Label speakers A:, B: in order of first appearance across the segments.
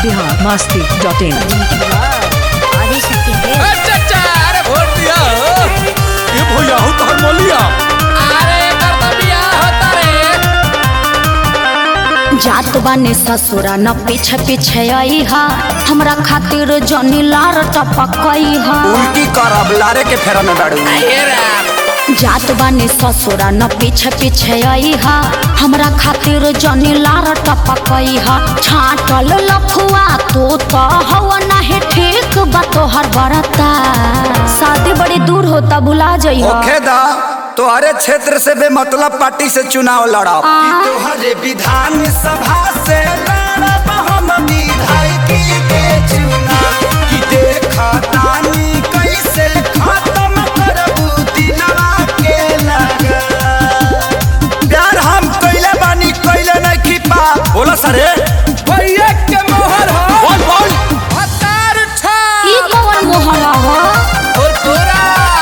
A: Bihar Masti dot in
B: Adishakti है
C: अच्छा अच्छा अरे वोट दिया हो
D: ये भैया हो तोहर मलिया
C: अरे कर तो बियाह होता रे
B: जात बाने ससुरा न पीछे पीछे आई हा हमरा खातिर जनी लार टपकई हा
D: उल्टी करब लारे के फेरा में बाड़ू
C: ये राम
B: जात बाने ससुरा न पीछे पीछे आई हा हमरा खातिर जनी लार टपकई हा छाटल लफुआ तो तो हवा नहीं ठीक बा तोहर बरता शादी बड़ी दूर होता भुला जई हा
D: ओखे दा तोहरे क्षेत्र से बेमतलब पार्टी से चुनाव लड़ब
B: आ?
D: तोहरे विधान सभा से लड़ब हम विधायकी के चुनाव कि देखा तानी कैसे खत्म करबू दिलवा के लगा प्यार हम कैले बानी कैले नहीं की पा बोला सरे
C: भैया के मोहर हो
D: बोल बोल
C: हतार छा
B: ई कौन मोहल्ला हो
C: और तोरा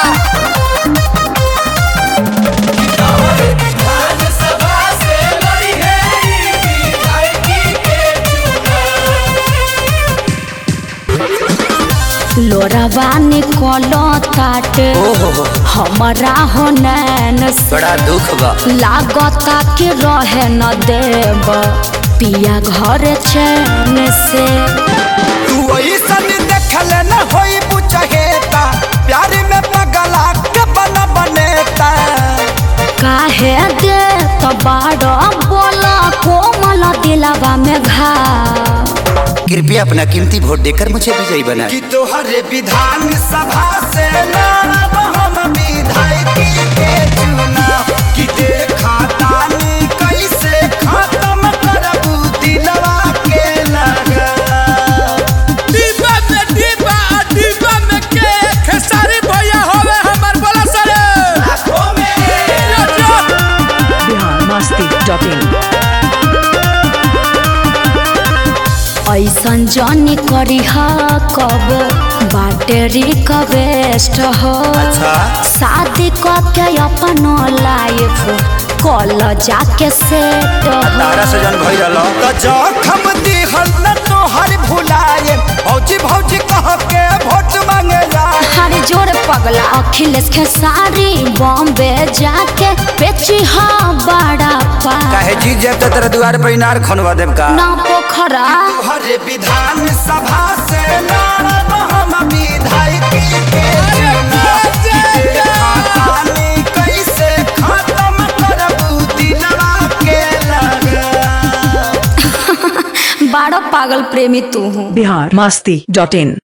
B: लोरवा निकलो ताटे हमारा हो नैन से
D: बड़ा दुख बा
B: लागता कि रहे न देव पिया घर चैन से
D: तू ऐसन देखल न होई बुझहेता प्यार में पगला के बन बनेता
B: काहे दे तो बाड़ो बोला कोमल दिलवा में घा
D: कृपया अपना कीमती वोट देकर मुझे विजयी बना कि तोहरे विधान सभा से लड़ब हम विधायकी के चुनाव कि देखा तानी कैसे खत्म करबू दिलवा के लगा
C: डिब्बा में डिब्बा आ डिब्बा में के खेसारी भैया होवे हमर बोला सरे
D: आँखों में
C: यो, यो।
A: बिहार मस्ती डॉट इन
B: ऐसन जनी करी हा कब बाटेरी कवेस्ट हो
D: अच्छा।
B: शादी के अपन लाइफ कल जाके सेट हो
D: तारा से जन भई रहलो त जखम दिहल न तोहर भुलाए भौजी भौजी कह के वोट मांगे जाए
B: हर जोर पगला अखिलेश के सारी बॉम्बे जाके बेची हा बड़ा पा
D: काहे जीत जाए तो तेरे द्वार पर इनार खनवा देव का
B: ना पोखरा
D: हरे विधान सभा से लड़ब हम विधायकी के चुनाव कि देखा तानी कैसे खत्म करबू दिलवा के लगा
B: बड़ा पागल प्रेमी तू हूँ
A: बिहार मस्ती डॉट इन